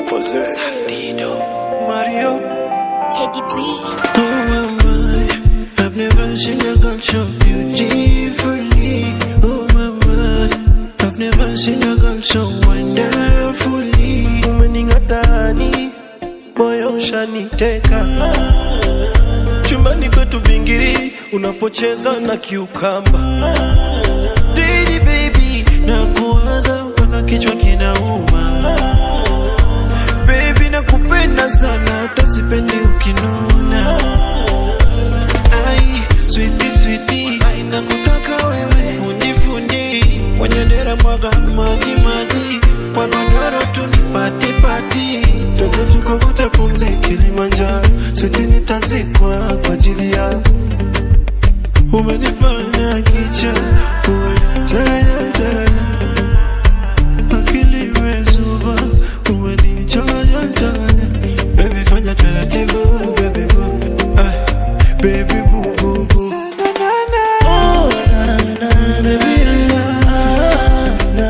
Mario. Teddy B. Oh my, my, I've never seen a girl so beautifully. Oh my, my, I've never seen a girl so wonderfully. Umening'atani, moyo ushaniteka. Chumbani kwetu bingiri, unapocheza na kiukamba. Didi baby, nakuwaza mpaka kichwa kinauma. Baby nakupenda sana hata sipendi ukinuna Ai, sweetie sweetie Ai, nakutaka wewe fundi fundi Kwenye dera mwaga maji maji Kwa godoro tu ni pati pati Twende tukavute pumzi Kilimanjaro Sweetie nitazikwa kwa ajili yako Umenifanya kicha Umenifanya chanya akili imezuba, umenichanganya changanya. Baby fanya taratibu, baby boo, ay, baby boo boo boo. Oh, na, na, na, baby, na, na, na.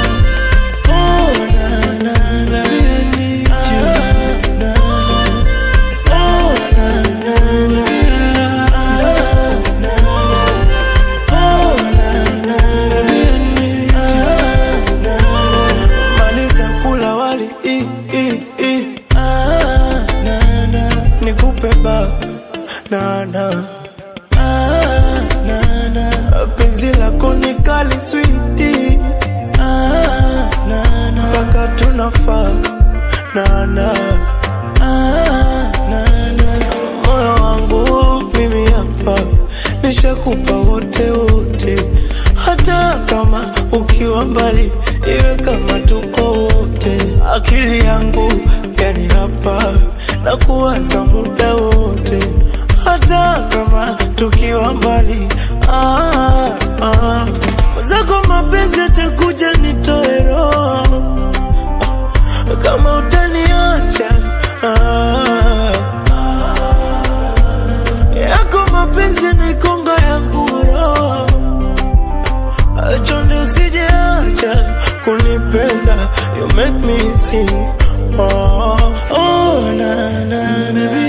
Oh, na, na, na, baby, na, na, na. Oh, na, na, na, baby, na, na, na. Oh, na, na, na, baby, na, na, na. Maliza kula wali i, i, i. Ah, na, na. Nikupe ba na, na. Ah, na, na. Penzi lako ni kali switi ah, na, na. Mpaka tunafaa na, na. Ah, na, na. Moyo wangu mimi hapa nishakupa wote wote, hata kama ukiwa mbali, iwe kama tuko wote. Akili yangu yani hapa na kuwaza muda wote, hata kama tukiwa mbali. Ah, ah. Zako mapenzi atakuja nitoe roho kama utaniacha ah, yako mapenzi ni konga ya nguro chonde usijeacha kunipenda you make me sing oh, oh, na, na, na,